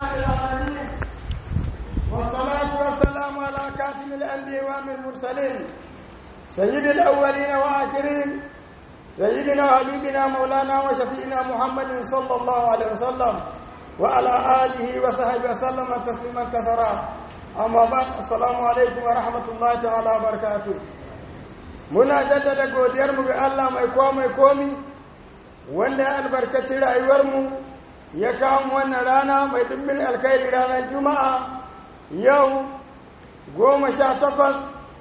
العالمين والصلاة والسلام على كاتم الأنبياء والمرسلين سيد الأولين وآخرين سيدنا حبيبنا مولانا وشفينا محمد صلى الله عليه وسلم وعلى آله وصحبه وسلم تسليما كثيرا أما بعد السلام عليكم ورحمة الله تعالى وبركاته muna jaddada godiyarmu ga Allah mai kowa mai komi wanda ya albarkaci rayuwarmu ya kawo wannan rana mai dimbin alkhairi ranar juma'a yau goma sha takwas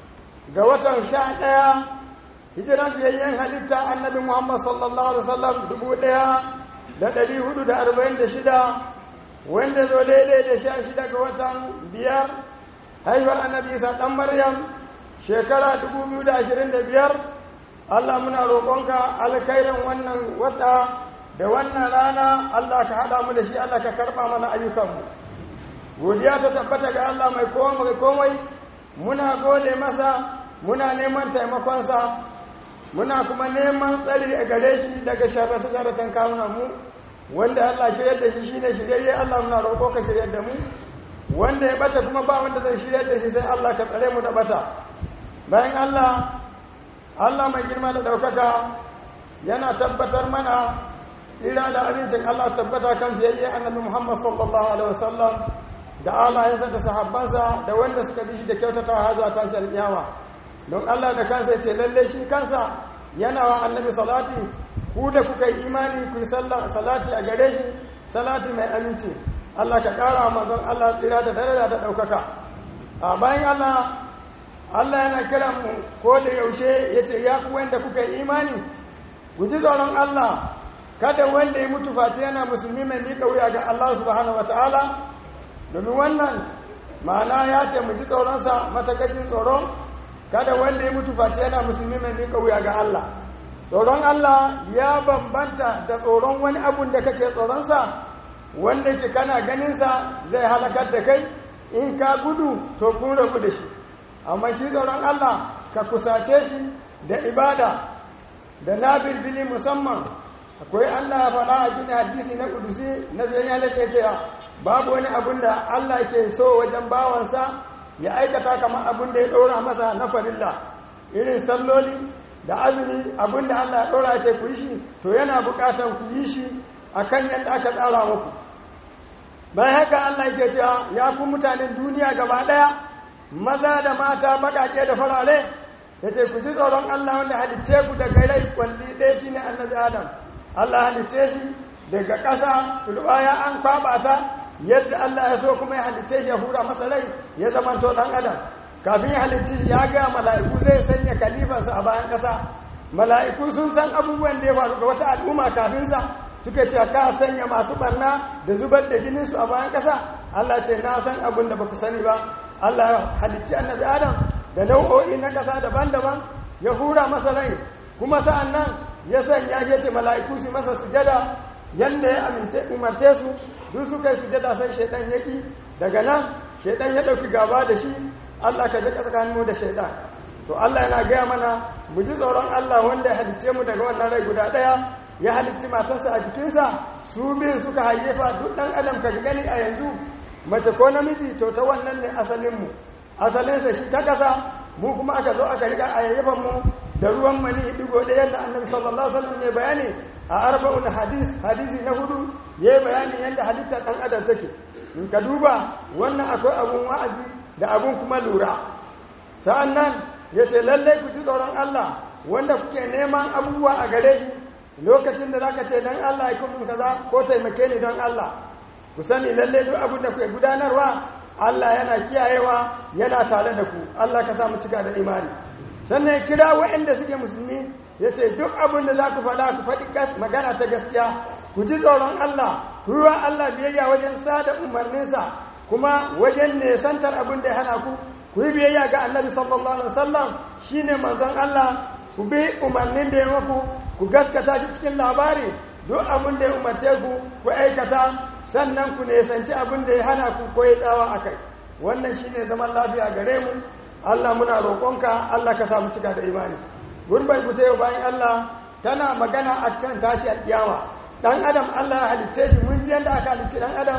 ga watan sha ɗaya hijiran fiyayyen halitta annabi muhammad sallallahu alaihi wasallam dubu ɗaya da ɗari hudu da arba'in da shida wanda zo daidai da sha shida ga watan biyar haihuwar annabi isa ɗan maryam shekara dubu biyu da ashirin da biyar allah muna roƙonka alkhairin wannan wata da wannan rana Allah ka haɗa mu da shi Allah ka karɓa mana ayyukanmu godiya ta tabbata ga Allah mai kowa mai komai muna gode masa muna neman taimakonsa muna kuma neman tsari a gare shi daga sharrata sharratan kawunan mu wanda Allah shirya da shi shine shiryayye Allah muna roƙo ka shirya da mu wanda ya bata kuma ba wanda zai shirya da shi sai Allah ka tsare mu da bata bayan Allah Allah mai girma da ɗaukaka yana tabbatar mana tsira da abincin Allah tabbata kan fiyayye annabi Muhammad sallallahu alaihi wasallam da alayensa da sahabbansa da wanda suka bi shi da kyautata har zuwa tashi alƙiyama don Allah da kansa yace lalle shi kansa yana wa annabi salati ku da kuka yi imani ku yi salati a gare shi salati mai aminci Allah ka ƙara manzon Allah tsira da daraja da ɗaukaka a bayan Allah Allah yana kiran mu ko da yaushe yace ya ku wanda kuka yi imani ku ji tsoron Allah kada wanda ya mutu face yana musulmi mai miƙa wuya ga Allah subhanahu ta'ala domin wannan ma'ana ya ce mu ji tsoronsa matakakin tsoro kada wanda ya mutu face yana musulmi mai miƙa wuya ga Allah tsoron Allah ya bambanta da tsoron wani abun da kake tsoronsa wanda ke kana ganinsa zai halakar da kai in ka gudu to kun rabu da shi amma shi tsoron Allah ka kusace shi da ibada da na bilbili musamman akwai Allah ya faɗa a cikin hadisi na kudusi na biyan ya lake cewa babu wani abun da Allah ke so wajen bawansa ya aikata kamar abun da ya ɗora masa na farilla irin salloli da azumi abun da Allah ya ɗora ce ku yi shi to yana buƙatar ku yi shi a kan yadda aka tsara muku bayan haka Allah ke cewa ya ku mutanen duniya gaba ɗaya maza da mata baƙaƙe da farare ya ce ku ji tsoron Allah wanda halicce ku daga rai kwalli ɗaya shi ne annabi Adam Allah halice shi daga ƙasa turbaya an kwaba ta yadda Allah ya so kuma ya halice shi ya hura masa rai ya zama to dan adam kafin ya halice shi ya ga mala'iku zai sanya kalifansa a bayan ƙasa mala'iku sun san abubuwan da ya faru ga wata al'umma kafin sa suka ce ka sanya masu barna da zubar da jinin su a bayan ƙasa Allah ce na san abin da baku sani ba Allah ya halicci annabi Adam da nau'o'i na ƙasa daban-daban ya hura masa rai kuma sa'an nan ya sanya ya ce mala'iku su masa sujada yadda ya amince umarce su duk suka yi sujada sai shaidan yaki daga nan shaidan ya ɗauki gaba da shi Allah ka jika tsakaninmu da shaidan to Allah yana gaya mana mu ji tsoron Allah wanda ya halicce mu daga wannan rai guda ɗaya ya halicci matarsa a jikinsa su biyun suka hayyefa duk ɗan adam ka gani a yanzu mace ko namiji to ta wannan ne asalinmu asalinsa shi ta ƙasa mu kuma aka zo aka riga a yayyafan mu da ruwan mani digo da yadda annabi sallallahu alaihi wasallam ya bayani a arba'un hadis hadisi na hudu ya bayani yadda halittar dan adam take in ka duba wannan akwai abun wa'azi da abun kuma lura sa'annan ya ce lallai ku ji tsoron Allah wanda kuke neman abubuwa a gare shi lokacin da zaka ce dan Allah ya kuma kaza ko taimake ni don Allah ku sani lallai duk abin da kuke gudanarwa Allah yana kiyayewa yana tare da ku Allah ka sa mu cika da imani sannan kira waɗanda suke musulmi ya ce duk abin da za ku faɗa ku faɗi magana ta gaskiya ku ji tsoron Allah ku yi wa Allah biyayya wajen sada umarninsa kuma wajen nesantar abin da ya hana ku ku yi biyayya ga annabi sallallahu alaihi wasallam shine manzon Allah ku bi umarnin da ya muku ku gaskata shi cikin labari duk abin da ya umarce ku ku aikata sannan ku nesanci abin da ya hana ku ko ya tsawa akai wannan shine zaman lafiya gare mu Allah muna roƙonka Allah ka samu cika da imani gurbai ku yau bayan Allah tana magana a kan tashi alƙiyama dan adam Allah ya halicce shi mun ji yadda aka halicce dan adam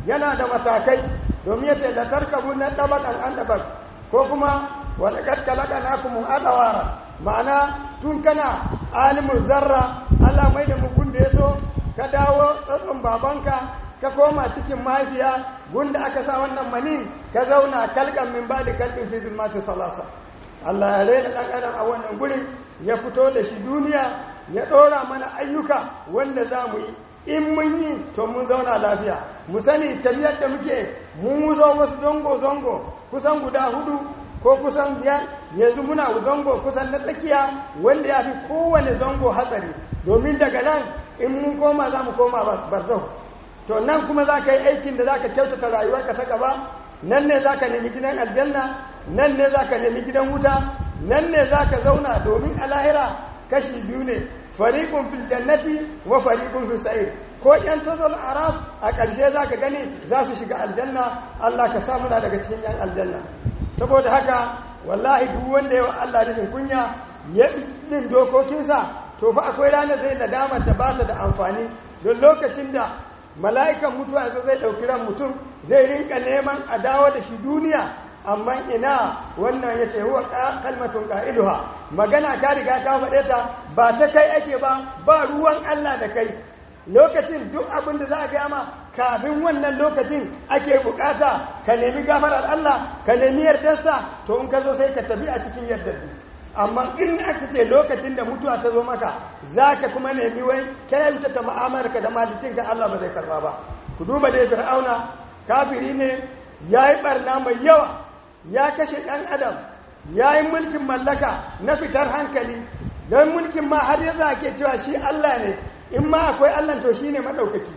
yana da matakai domin ya ce la tarkabu na dabakan an dabak ko kuma wa laqad khalaqnakum adawara ma'ana tun kana alimul zarra Allah mai da mugun da yaso ka dawo tsatson babanka ka koma cikin mahaifiya gunda aka sa wannan manin ka zauna kalkan min ba da kalkin fi zulmati salasa Allah ya raina dan adam a wannan gurin ya fito da shi duniya ya ɗora mana ayyuka wanda za mu yi in mun yi to mun zauna lafiya mu sani tafiyar da muke mun zo wasu zongo-zongo kusan guda hudu ko kusan biyar yanzu muna zango kusan na tsakiya wanda ya fi kowane zango hatsari domin daga nan in mun koma za mu koma barzau to nan kuma za ka yi aikin da za ka kyautata rayuwarka ta gaba nan ne za ka nemi gidan aljanna nan ne za ka nemi gidan wuta nan ne za ka zauna domin a lahira kashi biyu ne fariƙun fil jannati wa fariƙun fil sa'ir ko yan tazal araf a ƙarshe za ka gani za su shiga aljanna Allah ka sa muna daga cikin yan aljanna saboda haka wallahi duk wanda yawa Allah rashin kunya ya bin dokokinsa to fa akwai ranar zai nadama da ba ta da amfani don lokacin da mala'ikan mutuwa yazo zai ɗauki ran mutum zai rinka neman a dawo da shi duniya amma ina wannan ya ce huwa kalmatun ƙa'iduha magana ka riga ka faɗe ta ba ta kai ake ba ba ruwan Allah da kai lokacin duk abin da za a gaya ma kafin wannan lokacin ake bukata ka nemi gafarar Allah ka nemi yardarsa to in ka zo sai ka tafi a cikin yardar amma in aka ce lokacin da mutuwa ta zo maka za ka kuma nemi wai kyanta ta ma'amarka da malicinka Allah ba zai karba ba ku duba dai fir'auna kafiri ne ya yi barna mai yawa ya kashe ɗan adam ya yi mulkin mallaka na fitar hankali don mulkin ma har yanzu ake cewa shi Allah ne in ma akwai Allah to shi ne maɗaukaki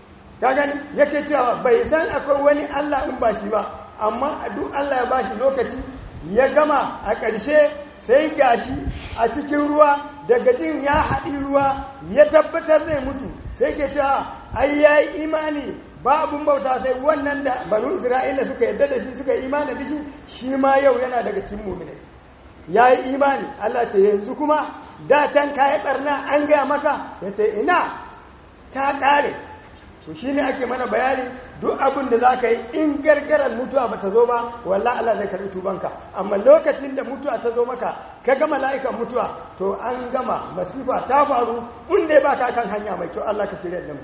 ka gani yake cewa bai san akwai wani Allah in ba shi ba amma a duk Allah ya ba shi lokaci ya gama a ƙarshe sai gashi a cikin ruwa daga jin ya haɗi ruwa ya tabbatar zai mutu sai ke cewa ai ya yi imani ba abun bauta sai wannan da banu isra'ila suka yadda da shi suka imani da shi shi ma yau yana daga cikin mumine ya yi imani Allah ce yanzu kuma da can ka yi barna an gaya maka ya ce ina ta ƙare to shi ne ake mana bayani duk abin da za ka yi in gargarar mutuwa ba ta zo ba wallah Allah zai karɓi tubanka amma lokacin da mutuwa ta zo maka ka gama la'ikan mutuwa to an gama masifa ta faru inda ba ka kan hanya mai kyau Allah ka shirya da mu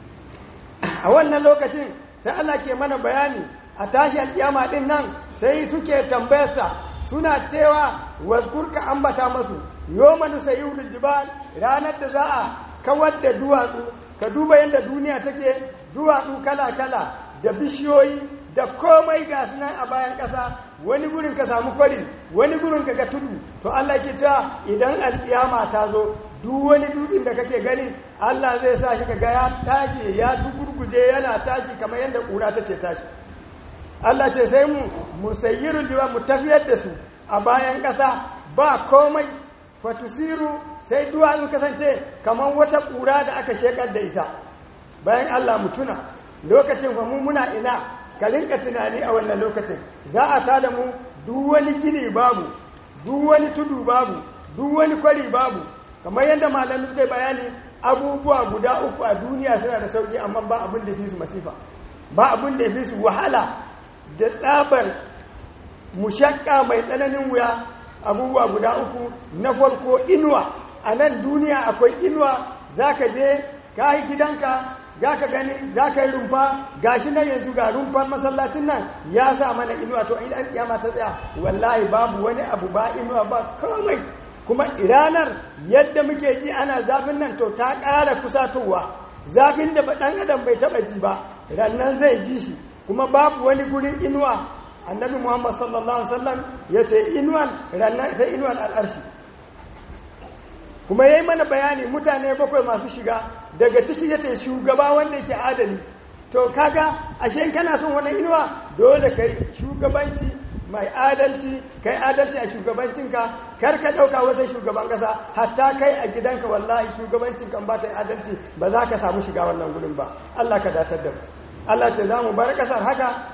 a wannan lokacin sai Allah ke mana bayani a tashi alƙiyama din nan sai suke tambayarsa suna cewa waskurka ambata masu yomanu sayyidul jibal ranar da za a kawar da duwatsu ka duba yadda duniya take duwatsu kala-kala da bishiyoyi da komai ga nan a bayan ƙasa wani gurin ka samu kwari wani gurin ka ga tudu to Allah ke cewa idan alkiyama ta zo duk wani dutsen da kake gani Allah zai sa shi kaga ya tashi ya dugurguje yana tashi kamar yadda ƙura take tashi Allah ce sai mu musayyirul jiwa mu tafiyar da su a bayan ƙasa ba komai fatusiru sai duwatsu kasance kamar wata ƙura da aka shekar da ita bayan Allah mu tuna lokacin fa mu muna ina ka rinka tunani a wannan lokacin za a tada mu duk wani gini babu duk wani tudu babu duk wani kwari babu kamar yadda malami suka yi bayani abubuwa guda uku a duniya suna da sauki amma ba abin da fi su masifa ba abin da fi su wahala da tsabar mushakka mai tsananin wuya abubuwa guda uku na farko inuwa a nan duniya akwai inuwa za ka je ka yi gidanka za ka gani za ka yi rumfa ga shi nan yanzu ga rumfar masallacin nan ya sa mana inuwa to idan kiyama ta tsaya wallahi babu wani abu ba inuwa ba komai kuma ranar yadda muke ji ana zafin nan to ta ƙara kusatowa zafin da ɗan adam bai taɓa ji ba rannan zai ji shi kuma babu wani gurin inuwa annabi muhammad sallallahu alaihi wasallam ya ce inuwan rannan sai inuwan al'arshi kuma ya yi mana bayani mutane bakwai masu shiga daga ciki ya ce shugaba wanda yake adali to kaga ashe kana son wani inuwa dole kai shugabanci mai adalci kai adalci a shugabancinka kar ka ɗauka wajen shugaban ƙasa hatta kai a gidanka wallahi shugabancin kan ba ta adalci ba za ka samu shiga wannan gudun ba Allah ka datar da mu Allah ce za mu bar ƙasar haka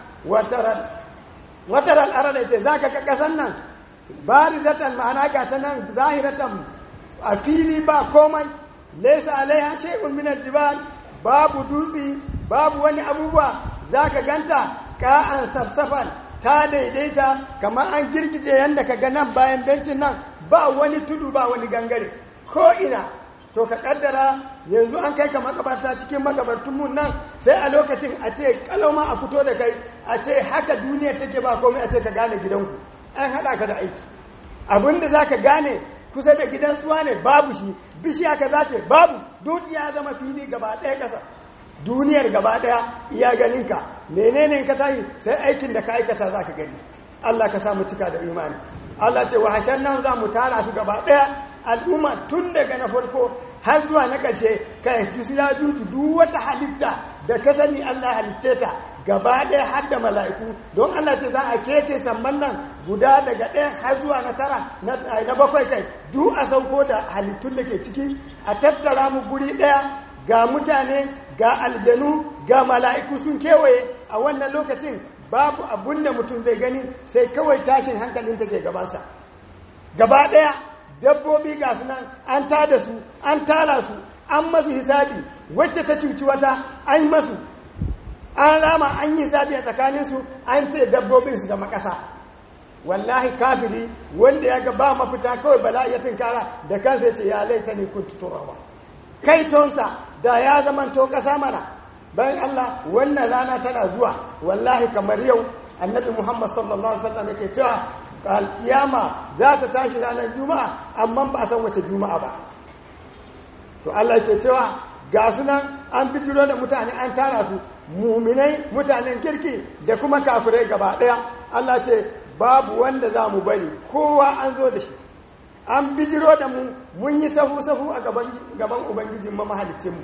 wataran arada ce za ka ka ƙasar nan barizatan ma'ana ga ta nan zahiratan a fili ba komai laisa alaiha shay'un min aljibal babu dutsi babu wani abubuwa za ka ganta ka'an safsafan ta daidaita kamar an girgije yadda ka ga nan bayan bencin nan ba wani tudu ba wani gangare ko ina to ka kaddara yanzu an kai ka makabarta cikin makabartun mun nan sai a lokacin a ce kaloma a fito da kai a ce haka duniya take ba komai a ce ka gane gidanku an haɗa ka da aiki abinda za ka gane kusa da gidan suwa ne babu shi bishiya ka za ce babu duk ya zama fili gaba ɗaya ƙasa duniyar gaba ɗaya iya ganinka menene ka tayi sai aikin da ka aikata za ka gani Allah ka samu cika da imani Allah ce wa hashen nan za mu tara su gaba ɗaya al'umma tun daga na farko har zuwa na ƙarshe kai tusila jutu duk wata halitta da ka sani Allah halitte ta gaba ɗaya har da mala'iku don Allah ce za a kece samman nan guda daga ɗaya har zuwa na tara na bakwai kai duk a sauko da halittun da ke ciki a tattara mu guri ɗaya ga mutane ga aljanu ga mala'iku sun kewaye a wannan lokacin babu abun da mutum zai gani sai kawai tashin hankalin take gabansa gaba ɗaya dabbobi ga su nan an tada su an tara su an masu hisabi wacce ta cuci wata an masu an rama an yi hisabi a tsakaninsu an ce dabbobin su zama ƙasa wallahi kafiri wanda ya ga ba mafita kawai bala'i ya tunkara da kansa ya ce ya laita ne kun tuturawa kai tonsa da ya zamanto ƙasa mana bayan Allah wannan rana tana zuwa wallahi kamar yau annabi Muhammad sallallahu alaihi wasallam yake cewa alkiyama za ta tashi ranar juma'a amma ba a san wace juma'a ba to Allah yake cewa ga sunan an bijiro da mutane an tara su muminai mutanen kirki da kuma kafirai gaba daya Allah ce babu wanda za mu bari kowa an zo da shi an bijiro da mu mun yi safu-safu a gaban ubangijin mamahalicinmu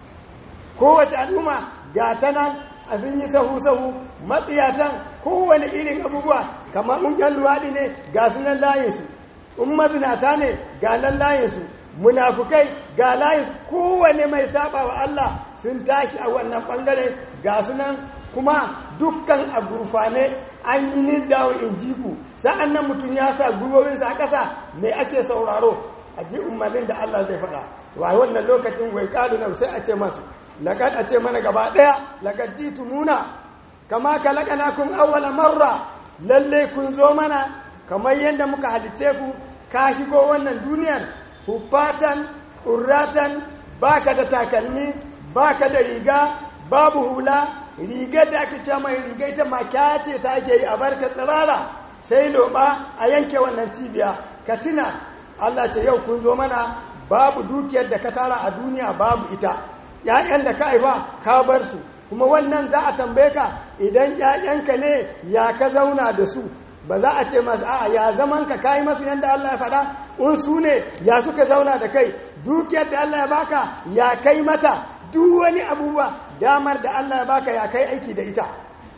kowace al'umma ga ta nan a sun yi sahu-sahu matsiyatan kowane irin abubuwa kamar ƙungiyar luwaɗi ne ga sunan layinsu in mazinata ne ga nan layinsu munafukai ga layinsu kowane mai saba wa Allah sun tashi a wannan ɓangare ga sunan kuma dukkan a gurfane an yi nidawo in jiku sa'an nan mutum ya sa gwiwowinsa a ƙasa mai ake sauraro a ji umarnin da Allah zai faɗa wa wannan lokacin wai ƙalu na sai a ce masu laƙad a ce mana gaba ɗaya laƙad ji tumuna kama ka laƙana kun awwala marra lalle kun zo mana kamar yadda muka halice ku ka shigo wannan duniyar hufatan urratan baka da takalmi baka da riga babu hula rigar da aka ce mai riga ita maka ce ta ake yi a barka tsirara sai loba a yanke wannan cibiya ka tuna Allah ce yau kun zo mana babu dukiyar da ka tara a duniya babu ita ‘ya'yan da ka haifa ka bar su kuma wannan za a tambaye ka idan ‘ya'yanka ne ya ka zauna da su ba za a ce masu a'a ya zaman ka kayi masu yadda Allah ya faɗa in su ne ya suka zauna da kai dukiyar da Allah ya baka ya kai mata duk wani abubuwa damar da Allah ya baka ya kai aiki da ita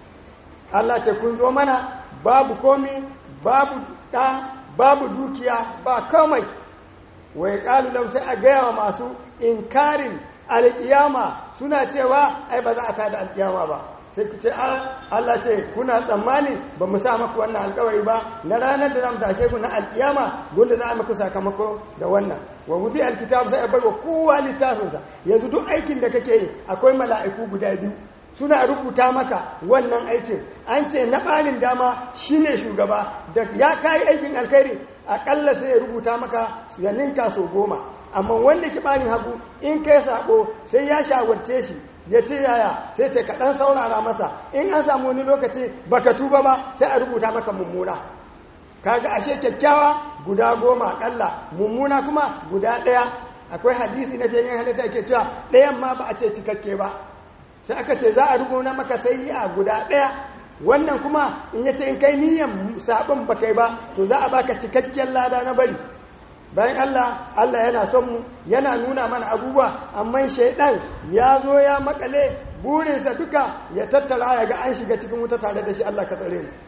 Allah ce kun zo mana babu komi babu ɗa babu dukiya ba komai wai ƙalu sai a gaya wa masu inkarin alƙiyama suna cewa ai ba za a tada alƙiyama ba sai ku ce Allah ce kuna tsammani ba mu sa maku wannan alƙawari ba na ranar da zamu tashe ku na alƙiyama gunda za a maku sakamako da wannan wa wudi alkitab sai a bar wa kowa littafinsa yanzu duk aikin da kake yi akwai mala'iku guda biyu suna rubuta maka wannan aikin an ce na ɓarin dama shine shugaba da ya kayi aikin alkhairi aƙalla sai ya rubuta maka ya ninka sau goma amma wanda ki ɓarin hagu in kai saƙo sai ya shawarce shi ya ce yaya sai ce kaɗan saurara masa in an samu wani lokaci baka tuba ba sai a rubuta maka mummuna kaga ashe kyakkyawa guda goma aƙalla mummuna kuma guda ɗaya akwai hadisi na fiye halitta ke cewa ɗayan ma ba a ce cikakke ba sai aka ce za a rubuta maka sai a guda ɗaya wannan kuma in yace in kai niyyar sabon ba kai ba to za a baka cikakken lada na bari bayan Allah Allah yana son mu yana nuna mana abubuwa amma shaidan ya zo ya makale burinsa duka ya tattara ya ga an shiga cikin wuta tare da shi Allah ka tsare mu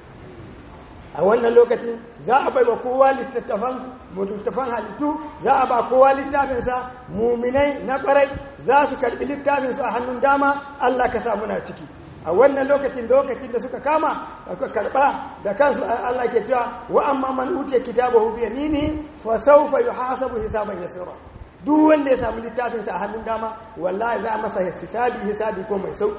a wannan lokacin za a bai wa kowa littattafan littattafan halittu za a ba kowa littafinsa muminai na kwarai za su karbi littafinsu a hannun dama Allah ka sa muna ciki a wannan lokacin lokacin da suka kama aka karba da kansu Allah ke cewa wa amma man utiya kitabahu bi yamini fa sawfa yuhasabu hisaban yasira duk wanda ya samu littafin sa a hannun dama wallahi za a masa hisabi hisabi ko mai sauki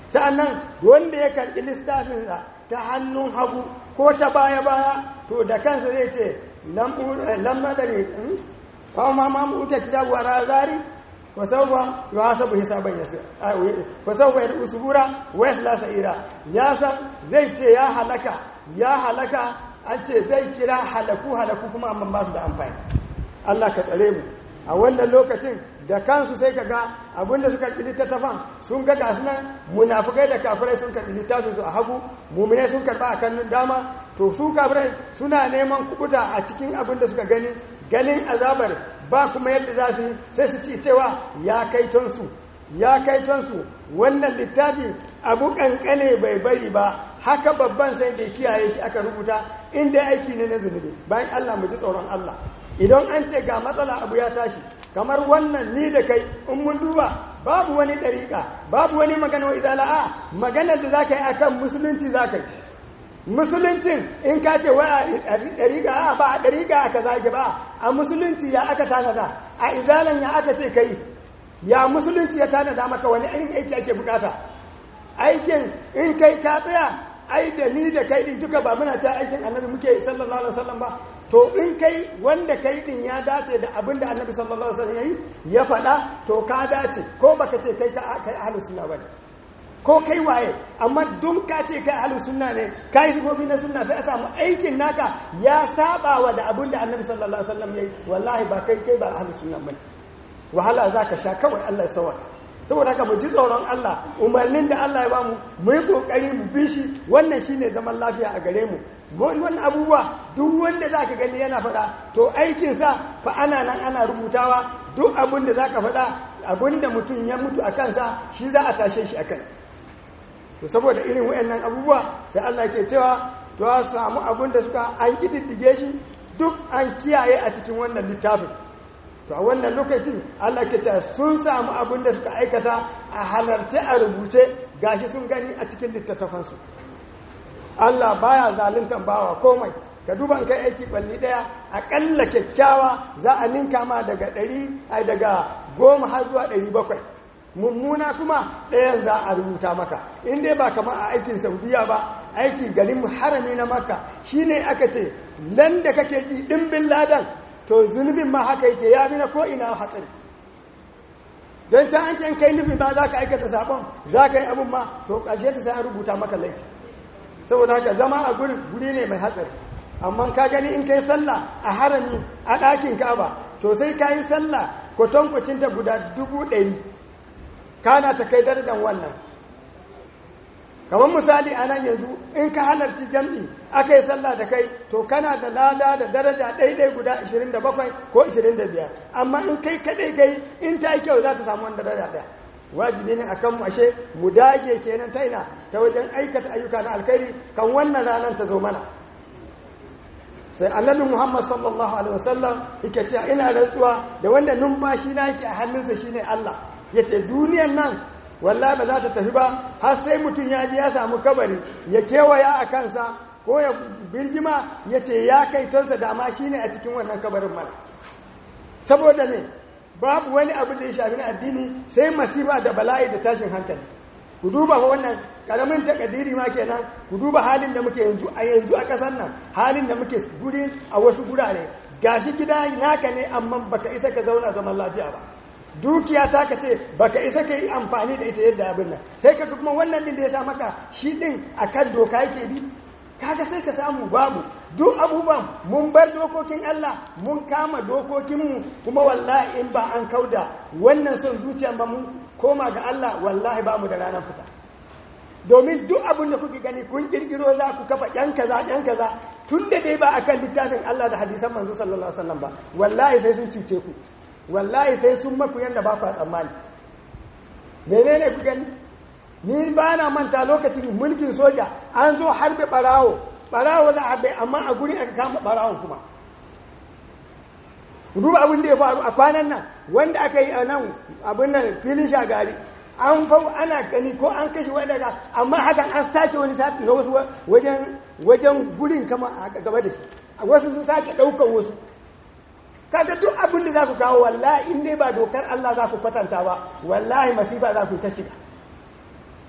sa'annan wanda ya karɓi littafin ta hannun hagu ko ta baya baya to da kansa zai ce lam madari wa ma ma uta kitabu wa razari wa sawfa yuhasabu hisaban yasir wa sawfa yad'u subura wa yasla sa'ira ya san zai ce ya halaka ya halaka an ce zai kira halaku halaku kuma amma ba su da amfani Allah ka tsare mu a wannan lokacin da kansu sai ka ga abinda suka karɓi littattafan sun ga gasu nan munafukai da kafirai sun karɓi littafin su a hagu mumine sun karɓa a kannun dama to su kafirai suna neman kubuta a cikin abin da suka gani ganin azabar ba kuma yadda za su yi sai su ci cewa ya kai tonsu ya kai tonsu wannan littafi abu kankane bai bari ba haka babban sai da kiyaye shi aka rubuta inda aiki ne na zunubi bayan Allah mu ji tsoron Allah idan an ce ga matsala abu ya tashi kamar wannan ni da kai in mun duba babu wani ɗariƙa babu wani magana wa izala a maganar da za ka yi a kan musulunci za ka yi musuluncin in ka ce wa a ɗariƙa a ba a ɗariƙa aka zage ba a musulunci ya aka tanada a izalan ya aka ce kai ya musulunci ya tanada maka wani irin aiki ake bukata aikin in kai ka tsaya ai da ni da kai din duka ba muna ta aikin annabi muke sallallahu alaihi wasallam ba to in kai wanda kai din ya dace da abin da annabi sallallahu alaihi wasallam yayi ya faɗa to ka dace ko baka ce kai kai ahlus sunna bane ko kai waye amma dun ka ce kai ahlus sunna ne kai sifofi na sunna sai a samu aikin naka ya saba wa da abin da annabi sallallahu alaihi wasallam yayi wallahi ba kai kai ba ahlus sunna bane wahala zaka sha kawai Allah ya sawaka saboda haka mu ji tsoron Allah umarnin da Allah ya bamu mu yi kokari mu bi shi wannan shine zaman lafiya a gare mu wannan abubuwa duk wanda zaka gani yana faɗa to aikin sa fa ana nan ana rubutawa duk abin da zaka faɗa abin da mutum ya mutu a kansa shi za a tashe shi akai to saboda irin wayannan abubuwa sai Allah ke cewa to a samu abin da suka an kididdige shi duk an kiyaye a cikin wannan littafin to a wannan lokacin Allah ke ce sun samu abin da suka aikata a halarce a rubuce gashi sun gani a cikin littattafansu Allah baya zaluntan bawa komai ka duban kai aiki balli daya akalla kyakkyawa za a ninka ma daga ɗari ai daga goma har zuwa ɗari bakwai mummuna kuma ɗayan za a rubuta maka in dai ba kamar a aikin saudiya ba aiki garin harami na makka shine aka ce nan da kake ji ɗimbin ladan to zunubin ma haka yake ya bi na ko'ina hatsari don ta an ce kai nufin ba za ka aikata sabon za ka yi abin ma to ƙarshe ta sai an rubuta maka laifi saboda haka zama a guri guri ne mai hatsari amma ka gani in kai sallah a harami a ɗakin kaba to sai ka yi sallah kwatankwacinta guda dubu ɗari kana ta kai darajar wannan kamar misali a nan yanzu in ka halarci jam'i aka yi sallah da kai to kana da lada da daraja ɗaiɗai guda 27 ko 25 amma in kai kaɗai kai in ta yi kyau za ta samu wani daraja ɗaya wajibi ne a kanmu ashe mu dage kenan ta ina ta wajen aikata ayyuka na alkhairi kan wannan ranar ta zo mana sai annabi muhammad sallallahu alaihi wasallam yake cewa ina rantsuwa da wanda numfashi na yake a hannunsa shine allah yace duniyan nan wallahi ba za ta tafi ba har sai mutum ya ji ya samu kabari ya kewaya a kansa ko ya birgima ya ce ya kai tonsa dama shi ne a cikin wannan kabarin mana saboda ne babu wani abu da ya shafi na addini sai masifa da bala'i da tashin hankali ku duba wannan karamin takadiri ma kenan ku duba halin da muke yanzu a yanzu a kasar nan halin da muke guri a wasu gurare gashi gida naka ne amma baka isa ka zauna zaman lafiya ba dukiya ta ka ce baka isa ka yi amfani da ita yadda abin nan sai ka kuma wannan din da ya sa maka shi din akan doka yake bi kaga sai ka samu babu duk abubuwan mun bar dokokin Allah mun kama dokokinmu kuma wallahi in ba an kauda wannan son zuciya ba mun koma ga Allah wallahi ba mu da ranar fita domin duk abin da kuke gani kun kirkiro za ku kafa yan kaza yan kaza tun da dai ba akan littafin Allah da hadisan manzo sallallahu alaihi wasallam ba wallahi sai sun cuce ku wallahi sai sun maku yadda ba ku tsammani menene ku gani ni ba na manta lokacin mulkin soja an zo harbe barawo barawo za a harbe amma a gurin aka kama barawon kuma duba abin da ya faru a kwanan nan wanda aka yi a nan abin nan filin shagari an fau ana gani ko an kashe wadanda amma hakan an sace wani sati na wasu wajen wajen gurin kama a gaba da shi wasu sun sake ɗaukar wasu kaga duk abin da za ku kawo wallahi in dai ba dokar Allah za ku kwatanta ba wallahi masifa za ku ta shiga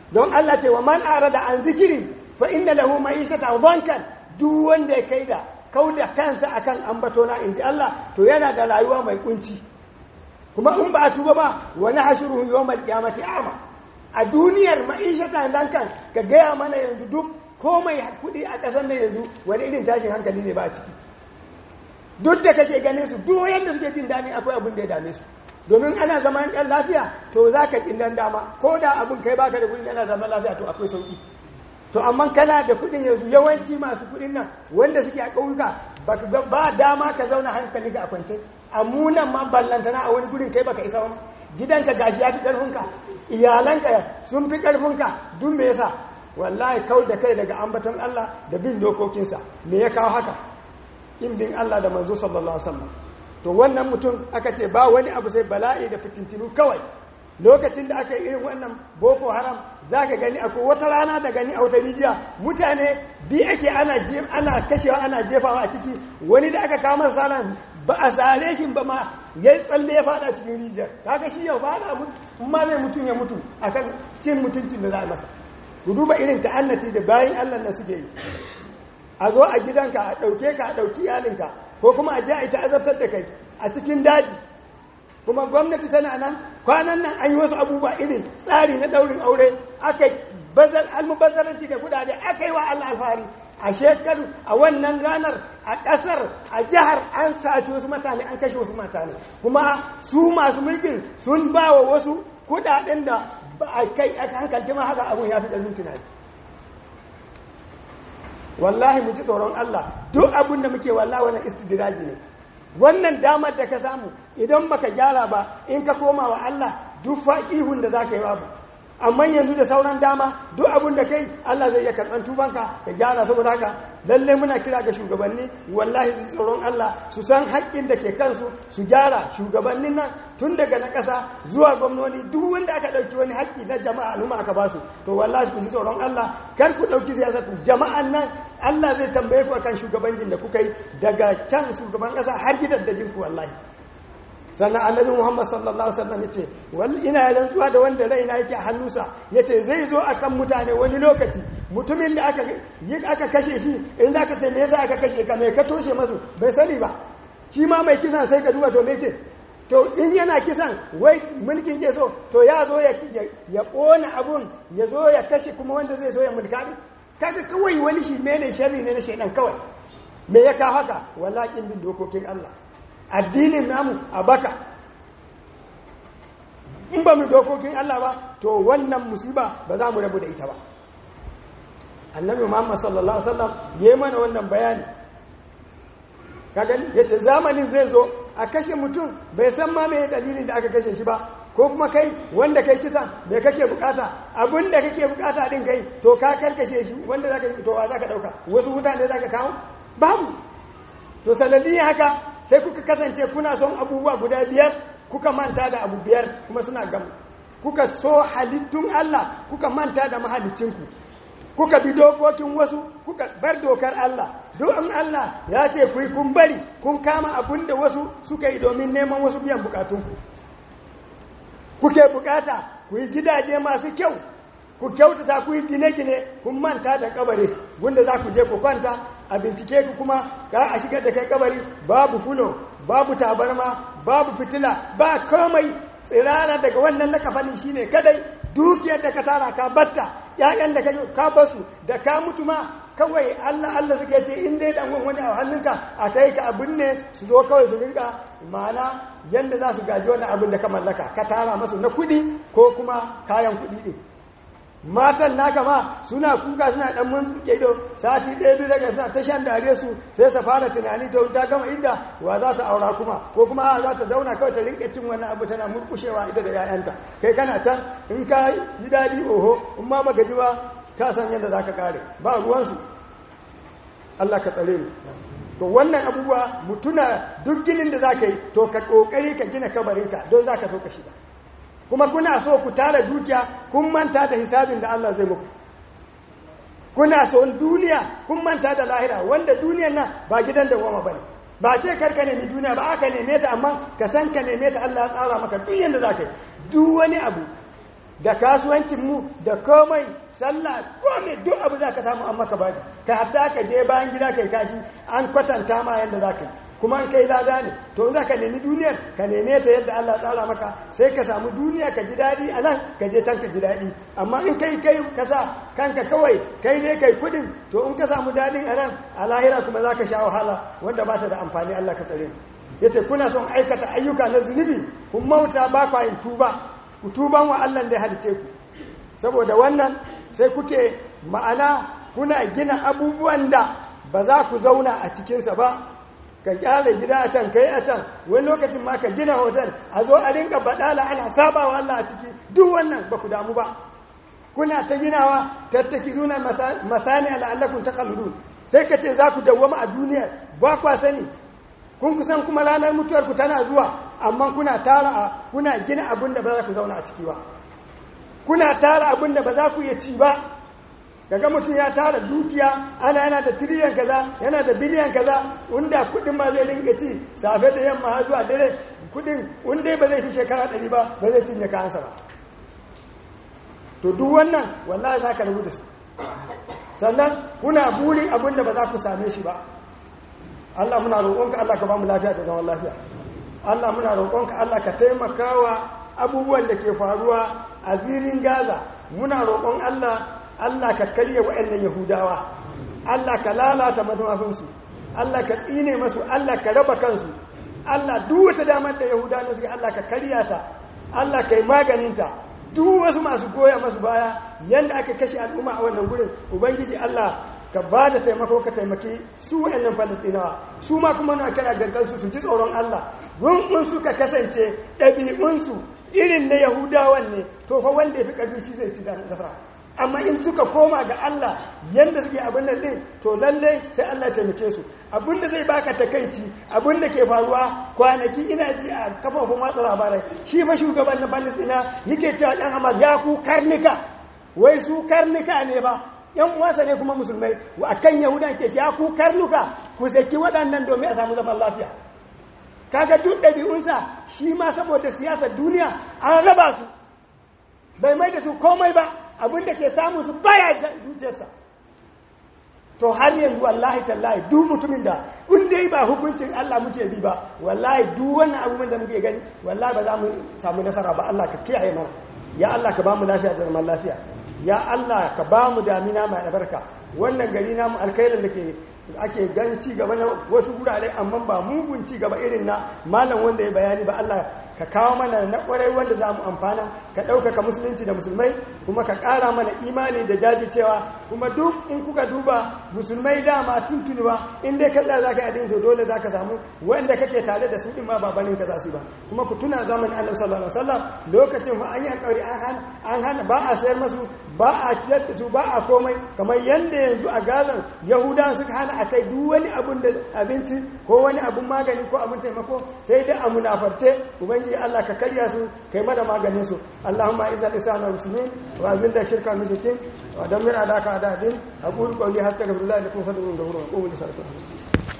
don Allah ce wa man arada an zikiri fa inna lahu ma'ishata dhankan duk wanda ya kai da kauda kansa akan ambato na inji Allah to yana da rayuwa mai kunci kuma in ba a tuba ba wani hashiru yawmal qiyamati a'ma a duniyar ma'ishata dhankan ka gaya mana yanzu duk komai kuɗi a ƙasar nan yanzu wani irin tashin hankali ne ba a ciki duk da kake ganin su duk yadda suke jin daɗi akwai abin da ya dame su domin ana zaman ɗan lafiya to za ka ƙin dama ko da abin kai baka da kuɗi ana zaman lafiya to akwai sauƙi to amma kana da kuɗin yanzu yawanci masu kuɗin nan wanda suke a ƙauyuka ba dama ka zauna hankali ka a kwance a munan ma ballantana a wani gurin kai baka isa wani gidanka gashi ya fi ƙarfinka iyalanka sun fi ƙarfinka duk me yasa wallahi kau da kai daga ambaton Allah da bin dokokinsa me ya kawo haka in bin Allah da manzo sallallahu alaihi wasallam to wannan mutum aka ce ba wani abu sai bala'i da fitintinu kawai lokacin da aka yi irin wannan boko haram za ka gani akwai wata rana da gani a wata rijiya mutane bi ake ana ana kashewa ana jefawa a ciki wani da aka kama salan ba a sare shi ba ma ya yi tsalle ya fada cikin rijiyar kaga shi yau fada abu ma zai mutum ya mutu akan cin mutuncin da za a masa ku duba irin ta'annati da bayan Allah na suke yi a zo a gidanka a ɗauke ka a ɗauki iyalinka ko kuma a je a yi ta'azabtar da kai a cikin daji kuma gwamnati tana nan kwanan nan an yi wasu abubuwa irin tsari na ɗaurin aure aka bazar almubazzaranci da kudade aka yi wa Allah alfahari a shekaru a wannan ranar a ƙasar a jihar an sace wasu mutane an kashe wasu mutane kuma su masu mulkin sun ba wa wasu kudaden da ba a kai aka hankalci ma haka abun ya fi ƙarfin tunani wallahi mu ji tsoron Allah duk abin da muke wallahi wannan istidraji ne wannan damar da ka samu idan baka gyara ba in ka koma wa Allah duk fa'ihun da zaka yi babu amma yanzu da sauran dama duk abin da kai Allah zai iya karɓar tubanka ka gyara saboda haka lalle muna kira ga shugabanni wallahi su tsoron Allah su san haƙƙin da ke kansu su gyara shugabannin nan tun daga na ƙasa zuwa gwamnoni duk wanda aka ɗauki wani haƙƙi na jama'a al'umma aka basu to wallahi ku ji tsoron Allah kar ku ɗauki siyasa ku jama'an nan Allah zai tambaye ku akan shugabancin da kuka yi daga can shugaban ƙasa har gidan da jinku wallahi sannan annabi muhammad sallallahu alaihi wasallam yace wal ina rantsuwa da wanda raina yake a hannunsa yace zai zo akan mutane wani lokaci mutumin da aka yi aka kashe shi in zaka ce me yasa aka kashe ka me ka toshe masu bai sani ba shi ma mai kisan sai ka duba to me ke to in yana kisan wai mulkin ke so to ya zo ya ya kona abun ya zo ya kashe kuma wanda zai so ya mulka kaga kawai wani shi mene sharri ne na shaidan kawai me ya kawo haka wallahi bin dokokin Allah addinin namu a baka in ba mu dokokin Allah ba to wannan musiba ba za mu rabu da ita ba annabi Muhammad sallallahu alaihi wasallam yayi mana wannan bayani kaga yace zamanin zai zo a kashe mutum bai san ma me dalilin da aka kashe shi ba ko kuma kai wanda kai kisa me kake bukata abin da kake bukata din kai to ka karkashe shi wanda zaka to wa zaka dauka wasu mutane zaka kawo babu to sanadiyan haka sai kuka kasance kuna son abubuwa guda biyar kuka manta da abu biyar kuma suna gamu kuka so halittun Allah kuka manta da mahalicinku kuka bi dokokin wasu kuka bar dokar Allah don Allah ya ce ku yi kun bari kun kama abin da wasu suka yi domin neman wasu biyan bukatunku kuke bukata ku yi gidaje masu kyau ku kyautata ku yi gine-gine kun manta da kabari wanda za ku je ku kwanta a bincike ku kuma ka a shigar da kai kabari babu fulo babu tabarma babu fitila ba komai tsirara daga wannan lakafani shine kadai dukiyar da ka tara ka batta ƴaƴan da ka basu da ka mutu ma kawai Allah Allah suke ce in dai dan wani a hannunka a kai ka abin ne su zo kawai su rinka ma'ana yanda za su gaji wannan abin da ka mallaka ka tara masu na kuɗi ko kuma kayan kuɗi ɗin matan naka ma suna kuka suna dan mun ido sati ɗaya biyu daga suna ta shan dare su sai sa fara tunani to ta gama inda wa za ta aura kuma ko kuma za ta zauna kawai ta rinka cin wannan abu tana murkushewa ita da 'ya'yanta kai kana can in ka yi daɗi oho in ma baka ji ba ka san yadda za ka kare ba ruwansu Allah ka tsare mu to wannan abubuwa mutuna duk ginin da za ka yi to ka ƙoƙari ka gina kabarinka don za ka so ka shiga kuma kuna so ku tara dukiya kun manta da hisabin da Allah zai muku kuna so duniya kun manta da lahira wanda duniyan nan ba gidan da goma bane ba ce karka nemi duniya ba aka neme ta amma ka san ka neme ta Allah ya tsara maka duk yanda zaka yi duk wani abu da kasuwancinmu da komai sallah komai duk abu za ka samu an maka baki ka hatta ka je bayan gida kai kashi an kwatanta ma yadda za ka yi kuma an kai lada ne to za ka nemi duniyar ka neme ta yadda Allah tsara maka sai ka samu duniya ka ji daɗi a nan ka je can ka ji daɗi amma in kai kai ka sa kanka kawai kai ne kai kudin to in ka samu daɗin a nan a lahira kuma za ka sha wahala wanda ba ta da amfani Allah ka tsare ya ce kuna son aikata ayyuka na zunubi kun mauta ba kwa yin tuba ku tuban wa Allah da ya halice ku saboda wannan sai kuke ma'ana kuna gina abubuwan da ba za ku zauna a cikinsa ba ka kyale gida a can kai a can wani lokacin ma ka gina hotel a zo a rinka badala ana saba wa Allah a ciki duk wannan ba ku damu ba kuna ta ginawa tattaki zuna masani al'allakun ta kaludun sai ka ce za ku dawwama a duniya ba kwa sani kun kusan kuma ranar mutuwarku tana zuwa amma kuna tara a kuna gina abin da ba za ku zauna a ciki ba kuna tara abin da ba za ku iya ci ba daga mutum ya tara dukiya ana yana da tiriyan kaza yana da biliyan kaza wanda kudin ma zai rinka ci safe da yamma har zuwa dare kudin wanda ba zai fi shekara ɗari ba ba zai cinye kayansa ba to duk wannan wallahi za ka rabu da su sannan kuna burin abin da ba za ku same shi ba Allah muna roƙonka Allah ka ba mu lafiya ta zaman lafiya Allah muna roƙonka Allah ka taimakawa abubuwan da ke faruwa a zirin Gaza muna roƙon Allah Allah ka karya waɗannan Yahudawa Allah ka lalata manufinsu Allah ka tsine masu Allah ka raba kansu Allah duk wata damar da Yahudawa suke Allah ka karya ta Allah ka yi maganinta duk wasu masu goya masu baya yanda aka kashe al'umma a wannan gurin ubangiji Allah ka ba da taimako ka taimaki su wa'annan falastinawa su ma kuma na kira gangansu su ji tsoron Allah gungun suka kasance ɗabi'unsu irin na yahudawan ne to fa wanda ya fi ƙarfi shi zai ci nasara amma in suka koma ga Allah yanda suke abin nan din to lalle sai Allah taimake su abin da zai baka takaici abin da ke faruwa kwanaki ina ji a kafafun watsa labarai shi fa shugaban na Palestina yake cewa dan Hamas ya ku karnika wai su karnika ne ba yan uwansa ne kuma musulmai a kan yahudan ke ce ya ku karnuka ku saki waɗannan domin a samu zaman lafiya kaga duk ɗabi'unsa shi ma saboda siyasar duniya an raba su bai mai da su komai ba abin da ke samu su baya zuciyarsa to har yanzu wallahi tallahi duk mutumin da in dai ba hukuncin Allah muke bi ba wallahi duk wannan abubuwan da muke gani wallahi ba za mu samu nasara ba Allah ka kiyaye mana ya Allah ka ba mu lafiya da zaman lafiya ya Allah ka ba mu damina mai albarka wannan gari namu alkhairin da ke ake gani ci gaba na wasu gurare amma ba mugun ci gaba irin na malam wanda ya bayani ba Allah ka kawo mana na kwarai wanda za mu amfana ka ɗaukaka musulunci da musulmai kuma ka ƙara mana imani da jajircewa kuma duk in kuka duba musulmai dama tuntuni ba in dai kalla za ka yi addini to dole za ka samu wanda kake tare da su ɗin ma ba banin ka za su ba kuma ku tuna zamanin annabi sallallahu alaihi wasallam lokacin ma an yi alƙawari an hana ba a sayar masu ba a ciyar da su ba a komai kamar yadda yanzu a gazan yahudawa suka hana a kai duk wani abun da abinci ko wani abun magani ko abun taimako sai dai a munafarce ubangiji Allah ka karya su kai mana maganin su Allahumma izal isana muslimin wa azil da shirka mushrikin wa damir adaka adadin aqulu qawli hastaghfirullah lakum fadhurun ghafurun aqulu li salati